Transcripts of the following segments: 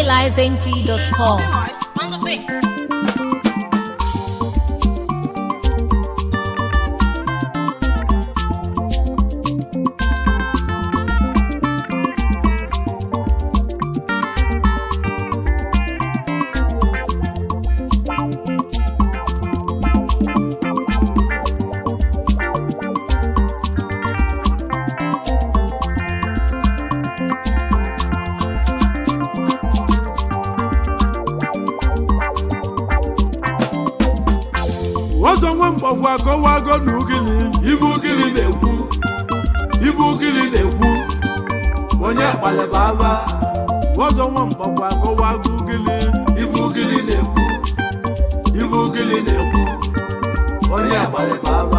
highlifeng.com. on the beat. ọzọ nwe mgbagwa akọwago na ugili ibe ugili na-ekwu ibe ugili na-ekwu onye akpalịba aba ọzọ nwe mgbagwa akọwago ugili ibe ugili na-ekwu ibe ugili na-ekwu onye akpalịba aba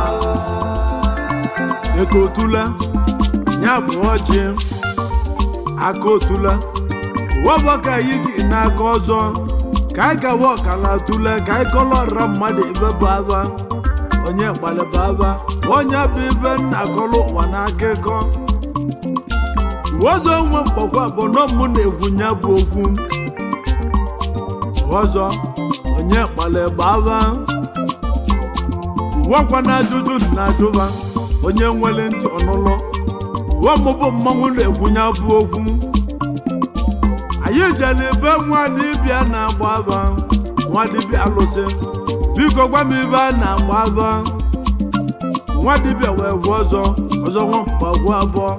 eko otula ya bụ ọjị aka otula wọbọ ka anyị ji n'aka ọzọ ka anyị gawa ọkala tule ka anyị kọlọrọ mmadụ ibe bụ aba onye gbalịba aba onye bụ ibe nna kọlụ ụwa n'aka ịkọ ọzọ nwe mgbakwa bụ na mụ na-ekwu ya bụ okwu ọzọ onye gbalịba aba uwekwa na ajụjụ na ajụba onye nwere ntị ọnụlọ uwe mụbụ mmanwụ na-ekwu ya bụ okwu anyị jere ebe nwa dibịa na-agba aba nwa dibịa alụsị biko gwa m ibe a na-agba aba nwa dibịa wee gwa ọzọ ọzọ nwa mgbagwo abụọ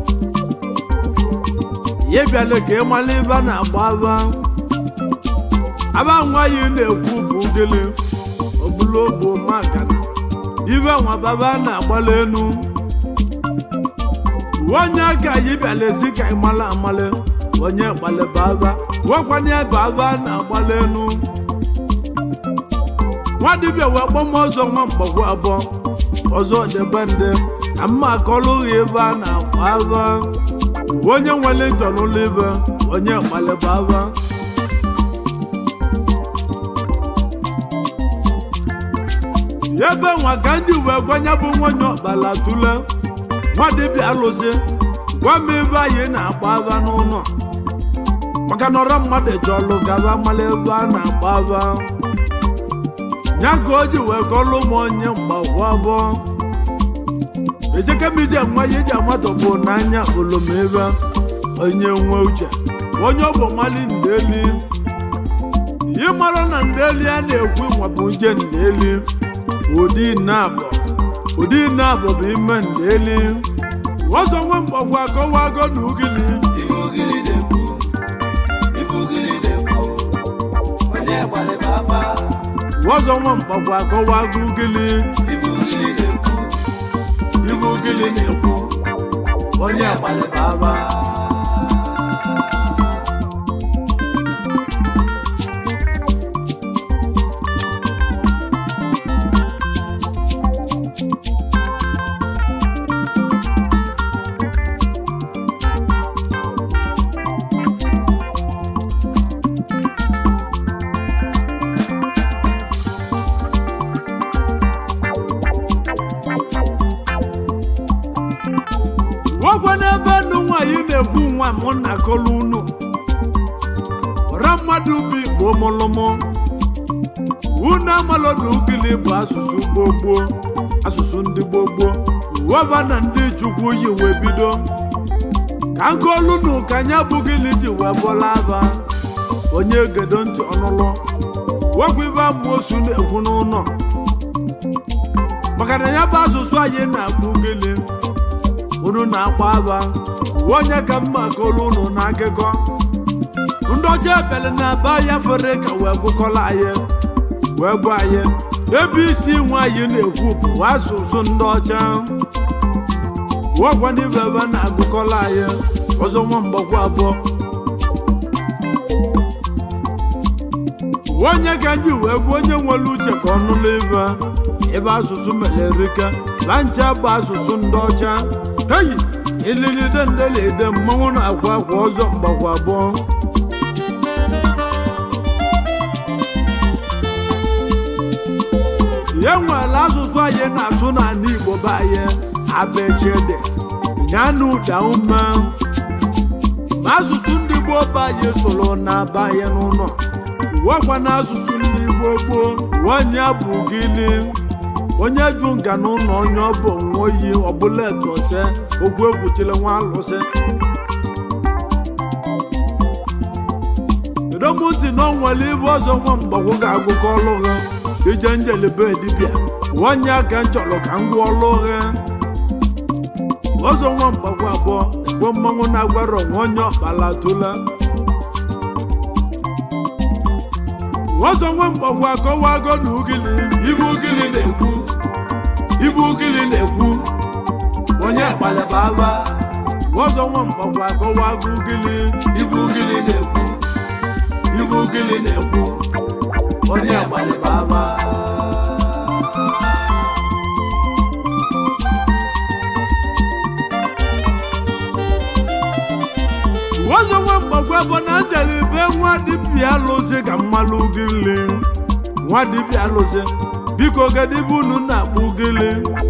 ya bịala ka ị mara ibe a na-agba aba aba nwa yi na-ekwu bụ gịnị obulu bụ makana ibe nwa baba na-agbala enu onye ka anyị bịala esi ka ị mara amala onye gbalịba aba gwakwana ebe aba na-agbalị enu nwa dibịa wee kpọm ọzọ nwa mgbagwo abụọ ọzọ debe ndị ka mma akọlụghị ebe a na-agba aba onye nwere ntọ n'ụlọ ibe onye gbalịba aba ebe nwa ka ndị wee gwanye bụ nwanyị ọkpala tule nwa dibịa alụsị gwa m ebe anyị na-agba aba n'ụlọ maka na ọra mmadụ chọlụ gaba mara ebe a na-agba aba ya ka o ji wee kọlụ m onye mgbagwo abụọ ejeke m ije nwa ya eji amatọbụ n'anya olomebe onye nwe uche onye ọ bụ mali ndeli ihe mara na ndeli a na-ekwu nwabụ nje ndeli ụdị na-abụ ụdị na-abụ bụ ime ndeli ọzọ nwe mgbagwo akọwago na ugili ọzọ nwa mgbagwo akọwago ugili ibe ugili na-ekwu onye gbalịba aba wegwa n'ebe nnu nwaanyị na-ekwu nwa m na akọlụ unu ọra mmadụ bụ igbo mụlụmụ unu amalụ na ugili bụ asụsụ gbogbo asụsụ ndị gbogbo uweba na ndị chukwu yi wee bido ka nkolu nu ka anya bụ gịnị ji wee bọla aba onye gedo ntị ọnụlụ wegwa ibe amoosu na-ekwu n'ụlọ maka na ya bụ asụsụ anyị na-akpụ gịnị unu na-agba aba uwe onye ka mma kolu unu na akụkọ ndị ọcha ebele na-aba ya fere ka wee gụkọla anyị wee gwa anyị ebe isi nwe anyị na-ekwu bụ asụsụ ndị ọcha wekwa n'ibe ebe na-agụkọla anyị ọzọ nwa mgbakwa abụọ onye ka ndị wee gwa onye nwere uche ka ọ nụlụ ibe ebe asụsụ mere erika lancha bụ asụsụ ndị ọcha heyi ililide ndelede mmanwụ na-akwa akwa ọzọ mgbakwa abụọ ya nwere asụsụ anyị na-asụ n'ala igbo be anyị abechede nyana ụda ume ma asụsụ ndị gboo be anyị soro na-aba anyị n'ụlọ uwekwa na asụsụ ndị gboo gboo onye bụ gịnị onye ju nga n'ụlọ onye ọ bụ onwe oyi ọbụla etose ogwu egwuchile nwa alụsị edomụntị na onwere ibe ọzọ nwa mgbagwo ga-agụkọ ọlụ ha ije njelebe dibịa onye aka m chọrọ ka m gụọ ọlụ ha ọzọ nwa mgbagwo abụọ gbo mmanwụ na-agwara onwe onye ọkpala tụla ọzọ nwa mgbagwo akọwago na ugili ibe ugili na-ekwu ibe ugili na-ekwu onye kpalịba aba ọzọ nwa mgbagwo akọwago ugili ibe ugili na-ekwu ibe ugili na-ekwu onye kpalịba aba ọzọ nwa mgbagwo bụ na njere be nwa dibịa alụsị ka mmalụ ugili nwa dibịa alụsị biko gadibe unu na-akpọ ugili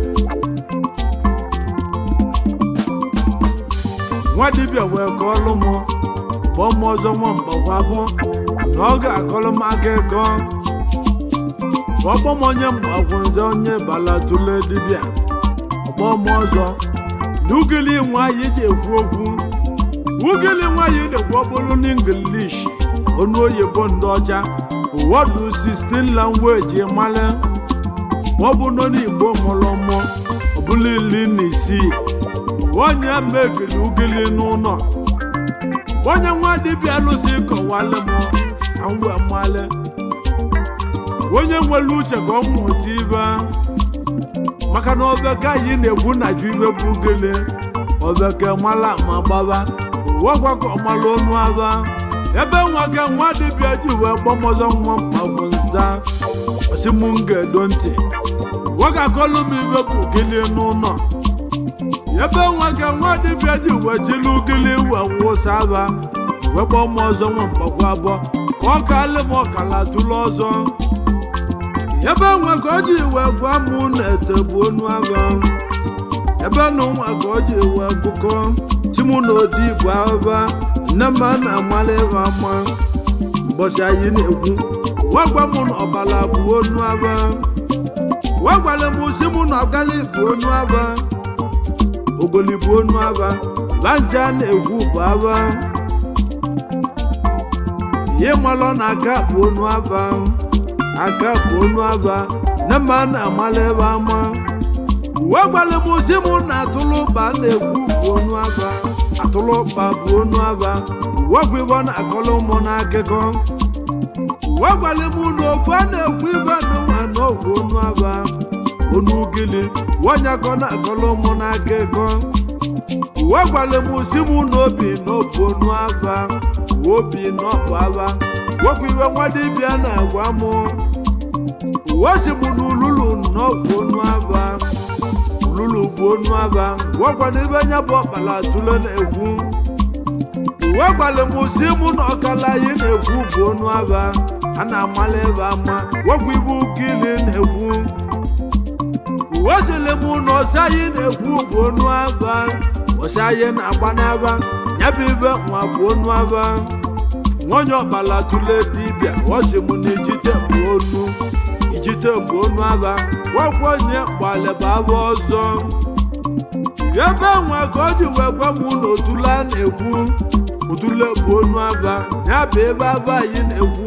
nwa dibịa wee kọọlụ m kpọọ m ọzọ nwa mgbagwo abụ na ọ ga-akọrọ m aka ịkọ ọkpọ m onye mgbagwo nze onye bala tụle dibịa ọkpọ m ọzọ na ugili nwaanyị ji ekwu okwu ugili nwaanyị na-ekwu ọbụrụ n'ingilish ọnụ oyibo ndị ọcha ụwọdụ 16 language male ma ọ bụ nọ n'igbo mụrụ mụ ọbụla iri na isii onye megili ugili n'ụlọ onye nwa dibịa alụsị kọwalị m ka m wee male onye nwere uche ka ọ mụta ibe maka na ọbịaka anyị na-ekwu na ju ibe bụ ugili ọbịaka mala ma gbaba ụwakwa ka ọmala onu aba ebe nwoke nwa dibịa ji wee gbọmọzọ nwa mkpagbu nza osi m ga-edo ntị nwoke akọlụ m ibe bụ ugili n'ụlọ ebe nwoke nwa dibịa ji wee jili ugili wee wụsa aba wee gbọọ m ọzọ nwa mkpagbu abụọ ka ọ kalị m ọkala tụlụ ọzọ ebe nwa ka o ji wee gwa m na ete bụ onu aba ebe na nwa ka o ji wee gụkọ chimu na odi bụ aba nne m a na-amala ịba ama mbọchị anyị na-ekwu wee gwa m na ọbala bụ onu aba wee gwara m si mụ na ọgali bụ onu aba ogoli bụ onu aba lanja na-ekwu bụ aba ihe malọ na aka bụ onu aba aka bụ onu aba nne m a na-amala ebe ama uwe gwara m si mụ na atụlụba na-ekwu bụ onu aba atụlụba bụ onu aba uwe gwa ibe ọ na-akọrọ ụmụ n'akụkọ uwe gwara m na ofu a na-ekwu ibe n'ụwa na ọgwụ onu aba onu ugili nwanyị ka ọ na-akọrọ ụmụ n'akụkọ uwe gwara m si mụ na obi na ọbụ onu aba obi na ọbụ aba gwakwa ibe nwa dibịa na-agwa m uwe si m na ululu na ọgwụ onu aba ululu bụ onu aba gwakwa na ibe nya bụ ọkpala tụle na-ekwu uwe gwara m si mụ na ọkala anyị na-ekwu bụ onu aba a na-amala ebe ama gwakwa ibe ukili na-ekwu uwe sịrị m na ọsị anyị na-ekwu bụ onu aba ọsị anyị na-agba n'aba ya bụ ibe nwa bụ onu aba nwanyị ọkpala tụle dibịa ọsị m na ijite bụ onu ijite bụ onu aba gwakwa onye gbalịba aba ọzọ ebe nwa ka o ji wee gwa m na otule a na-ekwu otule bụ onu aba ya bụ ebe aba anyị na-ekwu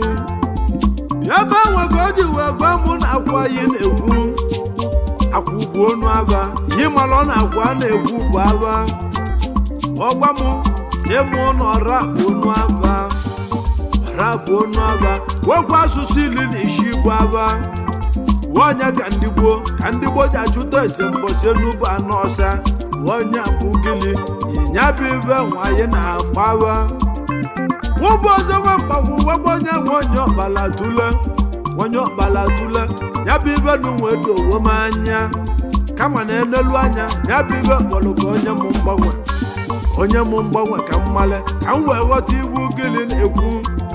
ebe nwa ka o ji wee gwa m na akwa anyị na-ekwu akwụ bụ onu aba ịmalụ na akwa a na-ekwu bụ aba ọgwa m ịmụ na ọra bụ onu aba ọra bụ onu aba wekwa asụsụ iri na isi bụ aba onye ka ndị gboo ka ndị gboo ji achụta esembosi n'ubu anọ ọsa onye bụ gịnị ịnya bụ ibe nwanyị na-agbawa nwụbụ ọzọ nwa mgbagwo wekwa onye nwe onye ọkpala tule onye ọkpala tule ya bụ ibe na uwe dowe m anya kama na enelu anya ya bụ ibe kpọrọ ka onye m mgbanwe onye m mgbanwe ka m male ka m wee ghọta iwu gịnị na-ekwu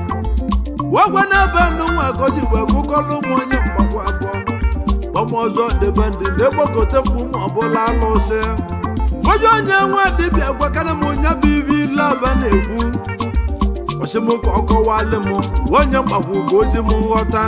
wegwe n'ebe nnụnwa ka o ji wee gụkọrọ ụmụ onye mgbagwo abụọ ọmụ ọzọ debe ndị na-ekpokọta mgbu ma ọbụla alụsị mgbe onye onye nwa dibịa gwakana m onye bụ ibe ile aba na-ekwu ọsị m ka ọ kọwalị m onye mgbakwu ka ozi m nghọta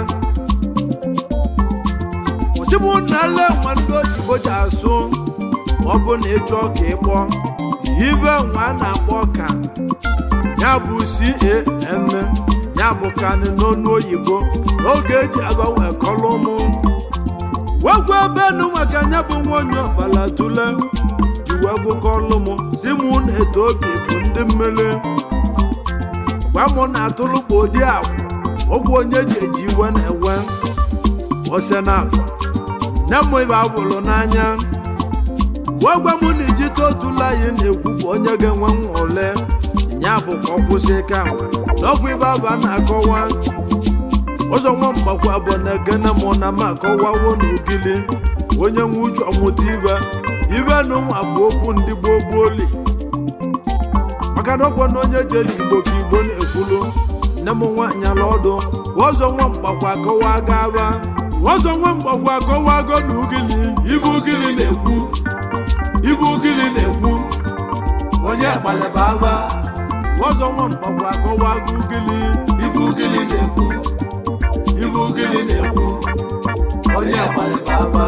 ọsị m na ele nwa ndị oyibo ji asụ ma ọ bụ na ịchọ ka ịkpọ ibe nwa a na-akpọ ka ya bụ can ya bụ kanị n'ọnụ oyibo n'oge eji aba wee kọlụ mụ wegwu ebe nu maka ya bụ nwanyị ọbala tule ji wee gụkọlụ m si mụ na-eto obi bụ ndị mmele gwa mụ na atụlụkpa ụdị agwa ogwu onye ji eji iwe na-ewe ose na akpa nne m ibe abụrụ n'anya wee gwa m na ijite otula anyị na-ekwu bụ onye ga-enwe nwa ole ya bụ ka ọ kwụsị ka nwa n'ọgwụ ibe aba na-akọwa ụzọ nwa mgbakwa bụ na ekene mụ na m akọwawo n'ogili onye nwe uche ọmụta ibe ibe na ụmụ bụ okwu ndị gboo gboo li maka na ọkwa na onye jere igbo ka igbo na-ekwulu nne m nwaanyị ala ọdụ ọzọ nwa mgbakwa akọwa gaba ọzọ nwa mgbakwa akọwago na ugili ibe ugili na-ekwu ibe ugili na-ekwu onye gbalịba aba ọzọ nwa mgbakwa akọwago ugili ibe ugili na-ekwu ibe ugili na-ekwu onye gbalịba aba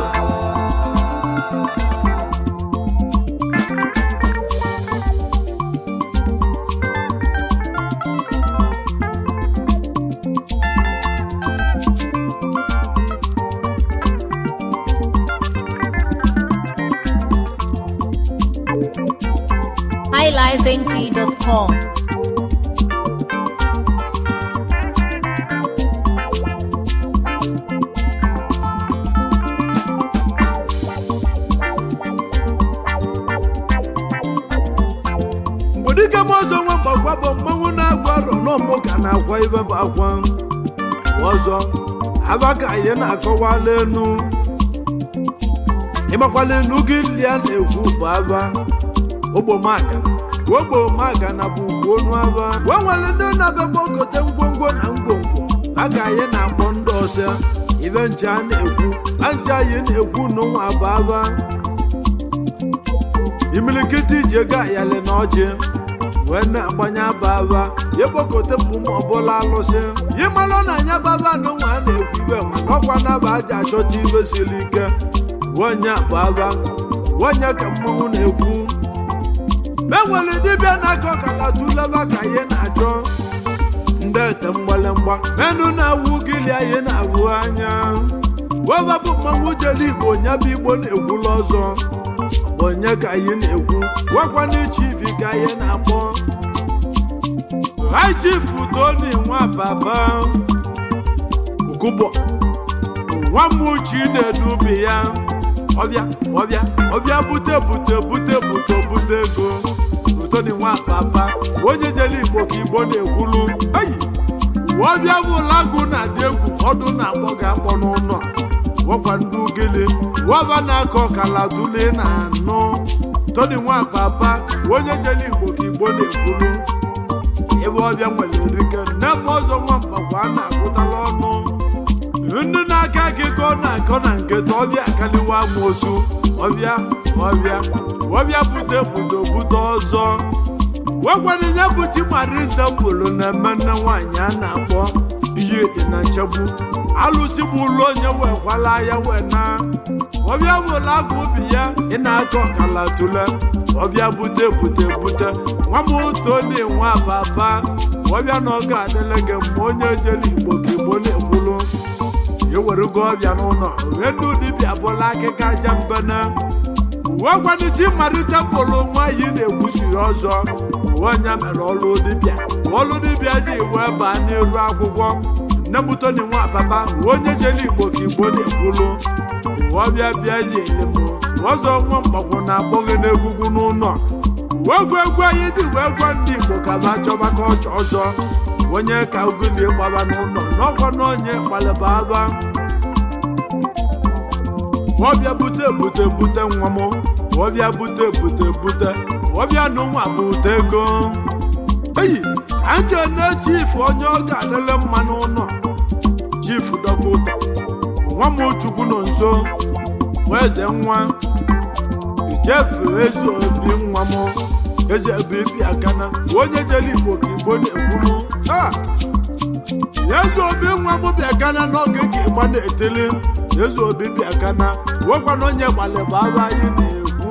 highlifeng.com. mgbe dike m ọzọ nwa mgbakwa bụ mmanwụ na-agwa arọ n'ọmụ ka na-akwa ibe bụ akwa ọzọ aba ka anyị na-akọwala enu ịgbakwala enu gị lia na-ekwu bụ aba ogbomaka ogbomaka na bụ ugwu onu aba gwa nwere ndị na-abịakwa ogote ngwongwo na ngwongwo a ka anyị na-akpọ ndị ọsọ ibe nche a na-ekwu a nche anyị na-ekwu n'ụwa bụ aba imilikiti iji ego ayali na ọjị wee na-agbanye ababa ya kpọkote mbụ ma ọbụla alụsị yi malụ na anya baba na nwa a na-ekwu ibe ma n'ọkwa naba aja achọta ibe siri ike onye ababa onye ka mmanwụ na-ekwu enwere dibịa na-akọ kala tuleba ka ihe na-achọ ndị ete mgbalemgba menụ na-awụ gili anyị na-awụ anya weba bụ mmanwụ jere igbo onye bụ igbo na-ekwula ọzọ onye ka anyị na-ekwu gwakwana chief ka anyị na-akpọ hai chief toni nwa baba ukubọ nwa m uchi na-edubi ya ọbịa ọbịa ọbịa bute bute bute bute bute ego toni nwa baba onye jere igbo ka igbo na-ekwulu eyi ọbịa bụ lagụ na-adị egwu ọdụ na-akpọ ga-akpọ n'ụlọ gwakwa ndị ugele waba na-akọ ọkala tule na anụ toni nwa papa onye jere igbo ka igbo na-ekwulu ebe ọbịa nwere erike nne m ọzọ nwa mgbakwa a na-agụtala ọnụ ndị na-aka akụkọ na-akọ na nketa ọbịa akaliwa amoosu ọbịa ọbịa ọbịa bute bute bute ọzọ wegwara ya bụ chimarinta pụrụ na mmenne nwaanyị a na-akpọ ihe dị na nchegbu alụsị bụ ụlọ onye wekwala ya wee na ọbịa wụla agụ obi ya ị na-akọ ọkala tule ọbịa bute bute bute nwa m toni nwa baba ọbịa na ọ ga-adịle gị mma onye jere igbo ka igbo na-ekwulu ewerego ọbịa n'ụlọ ohe ndị dibịa bụla akịka aja mbene uwe gwanịchi mmalite pụrụ nwaanyị na-ekwusi ọzọ uwe onye mere ọlụ dibịa ọlụ dibịa ji wee baa n'iru akwụkwọ nne m toni nwa papa onye jere igbo ka igbo na-ekwulu uwe ọbịa bịa yi elim ọzọ nwa mgbakwu na-akpọghị n'egwugwu n'ụlọ uwe egwu egwu anyị ji wee gwa ndị igbo ka ba chọba ka ọchọ ọzọ onye ka ugulie gbaba n'ụlọ n'ọkwa na onye kpalịba aba ọbịa bute bute bute nwa m ọbịa bute bute bute ọbịa na nwa bute ego eyi ka m kene chief onye ọ ga-adịle mma n'ụlọ chief dọkụta nwa m chukwu nọ nso nwa eze nwa jefu ezi obi nwa m eze bụ ibi akana onye jere igbo ka igbo na-ekwulu ha eze obi nwa m bịa kana n'oge ka ịgba na-etili eze obi bịa kana wekwana onye gbalịba ahụ anyị na-ekwu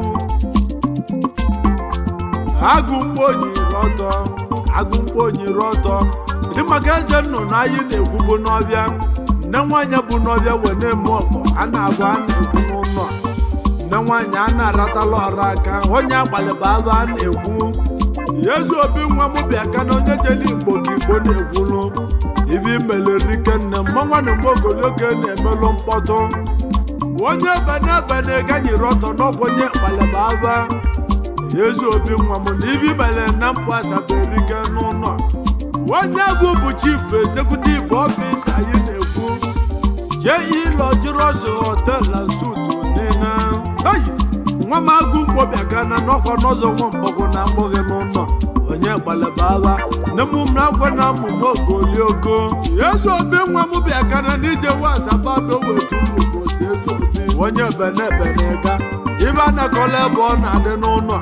agụ mkpo onyiri ọtọ agụ mkpo onyiri ọtọ dị maka eze nnụnụ anyị na-ekwubu n'ọbịa nne nwaanyị bụ n'ọbịa wee na-eme ọkpọ a na-abụ a na-ekwu n'ụlọ nne nwaanyị a na-aratala ọrụ aka onye agbalịba abụ a na-ekwu ezi obi nwa m bịa ka na onye jere igbo ka igbo na-ekwulu ibe imelerike nne mmanwa na mgbe ogologo na-emelụ mkpọtụ onye bene bene ganyere ọtọ n'ọgwụ onye gbalịba aba ezi obi nwa m na ibe imere na mkpụ asaberike n'ụlọ onye bụ bụ chief executive office anyị na-ekwu jee ịlọ jirọsi hotel na sutu niile oyi nwa m agụ mkpo bịa ka na n'ọkwa n'ọzọ nwa mgbọgwụ na mgbọghị n'ụlọ onye gbalịba agha nne m na akwa na amụma ogolioko ezi obi nwa m bịa ka na n'ije wasabado wetulu gosi ezi obi onye bene bene ga ibe a na-akọla ebe ọ na-adị n'ụlọ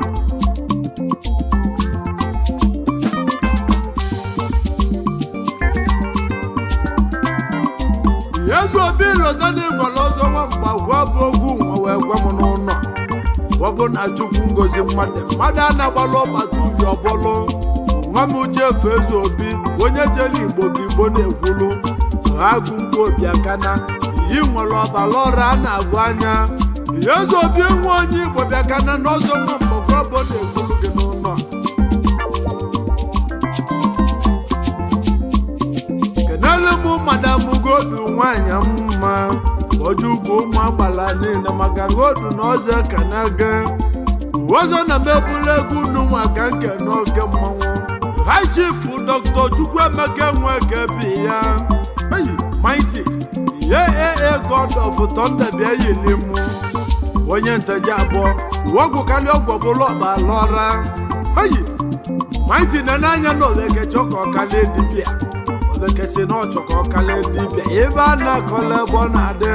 ezi obi lọta n'ịgwala ọzọ nwa mgba gwa bụ ogwu nwa wee gwa m n'ụlọ ọ bụ na chukwu ngozi mmadụ mmadụ a na-agbalụ ọgbata uhi ọbụlụ nwa m jefu ezi obi onye jere igbo ka igbo na-ekwulu agụ mgbe obi akana iyi nwere ọbara ọrụ a na-abụ anya ezi obi nwa onye igbo bịakana n'ọzọ nwa mgbakwa bụ na-ekwulu gị n'ụlọ kenelu m madam godu nwanyị mma ojugo ụmụ agbala niile maka godu na ọzọ ka na-aga ọzọ na mebula egwu unu maka nke n'oge mmanwụ high chief dr chukwuemeka nweke bi ya eyi mighty ye ee god of thunder bịa yili mụ onye nteje abụọ ọgwụ karịa ọgwụ bụla ọbalọra eyi mighty na n'anya na oveke chọka ọkalie dibịa oveke si na ọchọka ọkalie dibịa ebe a na-akọla ebe ọ na-adị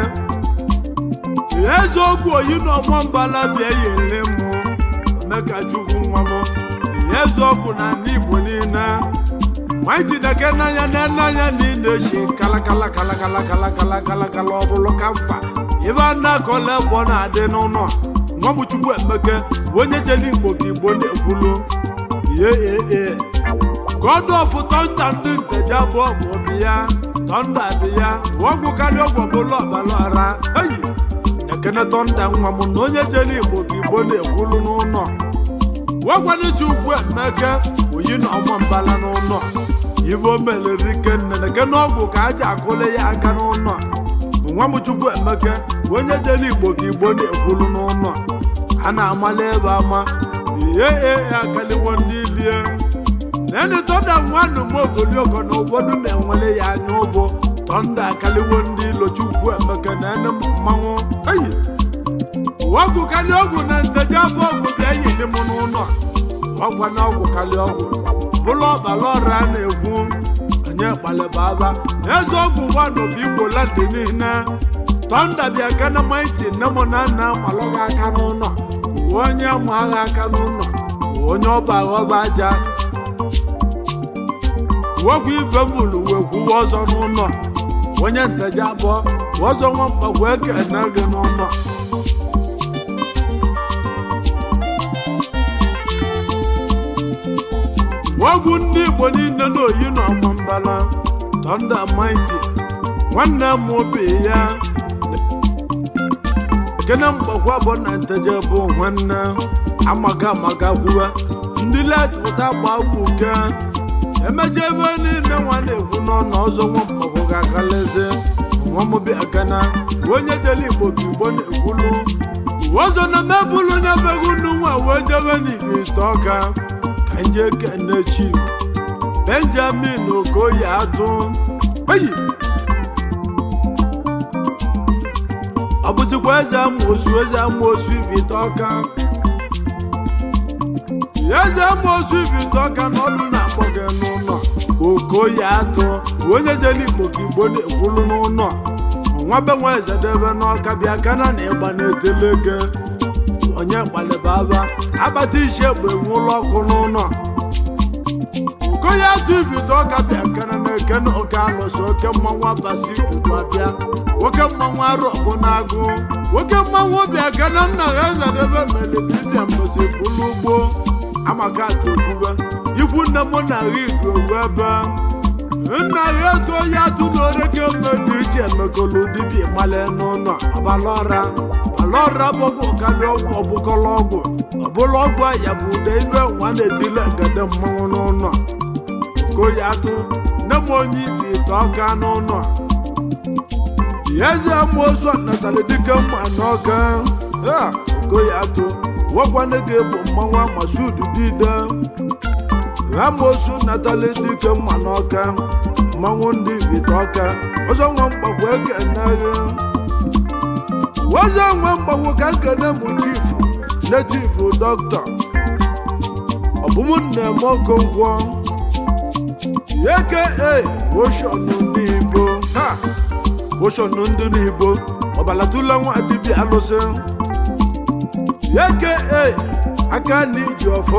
eziokwu oyi na ọgbọ mbala bịa yili mụ omeka chukwu nwa m eziokwu na ndị igbo niile maiti deke n'anya na n'anya niile shi kalakala kalakala kalakala kalakala ọ bụrụ ka mfa ibe a na-akọla ebe ọ na-adị n'ụlọ nwa m chukwu emeke bụ onye jere igbo ka igbo na-ekwulu ihe ee god of tọnda ndị nteje abụọ bụ obi ya tọnda dị ya ọgwụ karịa ọgwụ ọbụla ọbara ọra eyi ekene tọnda nwa m na onye jere igbo ka igbo na-ekwulu n'ụlọ wegwanichi ugwu emeke oyi na ọma mbala n'ụlọ ibe o melere ike nne na kene ọgwụ ka a ji akụle ya aka n'ụlọ nwa m chukwu emeke onye jere igbo ka igbo na-ekwulu n'ụlọ a na-amala ebe ama ihe ee akaliwo ndị lie nene tọnda nwanụ m ogolioko na ụfọdụ na-enwele ya anya ụbụ tọnda akaliwo ndị ilo chukwu emeke na ene mmanwụ eyi ọgwụ kalị ọgwụ na nteje abụ ọgwụ bịa yili m n'ụlọ ọgwa na ọgwụ kalị ọgwụ bụrụ ọbara ọrụ a na-ekwu onye kpalịba aba eze ọgwụ nwanọbụ igbo landị niile tọnda bịa ka na maiti nne m na nna malụghị aka n'ụlọ onye ma agha aka n'ụlọ onye ọba aghọba aja wegwu ibe mụrụ wee kwuwe ọzọ n'ụlọ onye nteje abụọ ọzọ nwa mkpagwu ekene gị n'ụlọ ọgwụ ndị igbo niile na-oyi na ọma mbala tọnda maiti nwanne m obi ya kene mgbakwa bụ na nteje bụ nwanne amaga amaga kwuwe ndị letpụta gbawu uke emecha ebe niile nwa na-ekwu n'ọnụ ọzọ nwa mgbakwa ga-akaleze nwa m bịa gana onye jere igbo ka igbo na-ekwulu ọzọ na mebulu na-ebeghị unu nwa wee jebe n'igwe ite ọka ka nje kene chi benjamin okoye atụ eyi ọ bụzikwa eze amoosu eze amoosu ibite ọka eze amoosu ibite ọka na ọdụ na-akpọ gị n'ụlọ okoye atụ onye jere igbo ka igbo na-ekwulu n'ụlọ nwa be nwa eze debe n'ọka bịa kana na ịgba na-etele gị onye gbalịbaba akpata isi egbe nwụlọ ọkụ n'ụlọ ugoya atụ ibido ọka bịa kene na ekene oke alụsị oke mmanwụ abasi udu abịa oke mmanwụ arụ ọbụ na-agụ oke mmanwụ bịa kene nna ha ezedebe mere dibịa mbosi bụlụ ugbo amaka atụ okwube ikwu nne m na ha idu owu ebe nna ya ego ya atụ n'oreke mmebi iche emekọlụ dibịa male n'ụlọ ọbalọra ọlọra bụgo karịa ọgwụ ọbụkọlọ ọgwụ ọbụla ọgwụ ya bụ ụda ibe nwa na-etile ngede mmanwụ n'ụlọ koya atụ nne m onye ibi ite ọka n'ụlọ eze amoosu natara dike mma n'ọka okoya atụ wọkwana ga-egbo mmanwụ amasud dide amoosu natala dike mma n'ọka mmanwụ ndị ite ọka ọzọ nwa mgbakwa ekeneghe ọzọ nwe mgbakwo ka nkene m chifu netifu dọkịta ọbụmnne m okonkwo aka oshọnụ n'ibo ha oshọnụ ndị n'ibo ọbalatụla nwa dibịa alụsị aka aka na iji ọfọ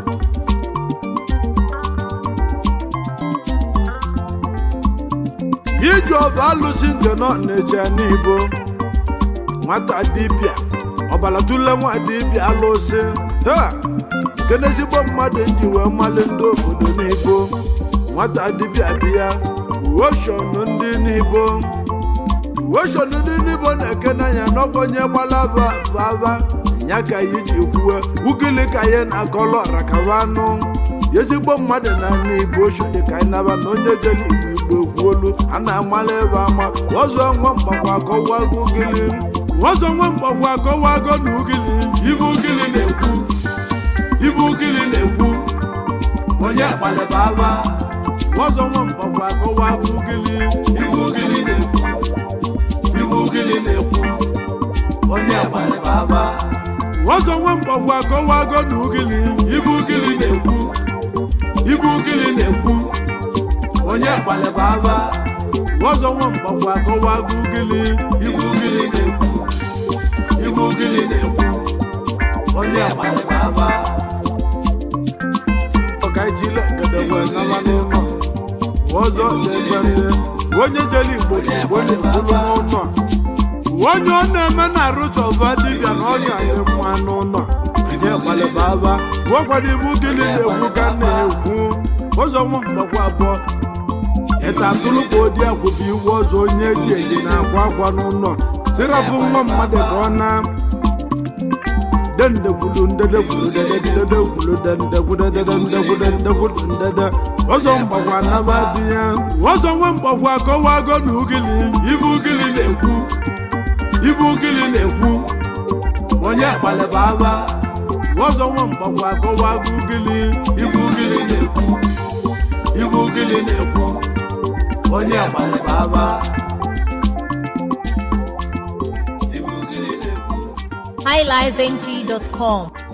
iji ọfọ alụsị nke nọ na-eche n'ibo nwata dibịa ọbalatụla nwa dibịa alụsị ha nke n'ezigbo mmadụ nji wee mali ndị obodo n'ibo nwata dibịa dị ya uoshonu ndị n'ibo uoshonu ndị n'ibo na-eke n'anya n'ọkwa onye gbala baba ya ka ya ji kwuwe ugili ka ya na-akọlọ rakaba anụ ezigbo mmadụ na n'igbo osho dị ka anyị naba na onye jere igbo igbo ekwuolu a na-amala ebe ama ọzọ nwa mgbakwa akọwago ugili ọzọ nwa mgbakwa akọwago na ugili ibe ugili na-ekwu ibe ugili na-ekwu onye gbalịba aba ọzọ nwa mgbakwa akọwago ugili ibe ugili na-ekwu ibe ugili na-ekwu onye gbalịba aba ọzọ nwa mgbakwa akọwago na ugili ibe ugili na-ekwu ibe ugili na-ekwu onye gbalịba aba ọzọ nwa mgbakwa akọwago ugili ibe ugili na-ekwu ibe ugili na-ekwu onye gbalịba aba ọkaijile gedegbe nama n'ụlọ ọzọ na-ebe ndị onye jere igbo ka igbo na-ekwulu n'ụlọ onye ọ na-eme na arụchọba dibịa na ọnya dị mma n'ụlọ onye gbalịba aba gụọkwara ibu gịnị na-ekwu ka na-ekwu ụzọ nwa mgbakwa abụọ ịta atụlụkpa odi akwụba iwu ọzọ onye eji eji na-akwa akwa n'ụlọ sirafụ nwa mmadụ ka ọ na dendekwulu ndedekwulu dedededekwulu dendekwulu dededekwulu dendekwulu ndede ọzọ mgbakwa naba dị ya ọzọ nwa mgbakwa akọwago na ugili ibu ugili na-ekwu ibu ugili na-ekwu onye gbalịba aba ọzọ nwa mgbakwa akọwago ugili ibu ugili na-ekwu ibu ugili na-ekwu onye gbalịba aba highlifeng.com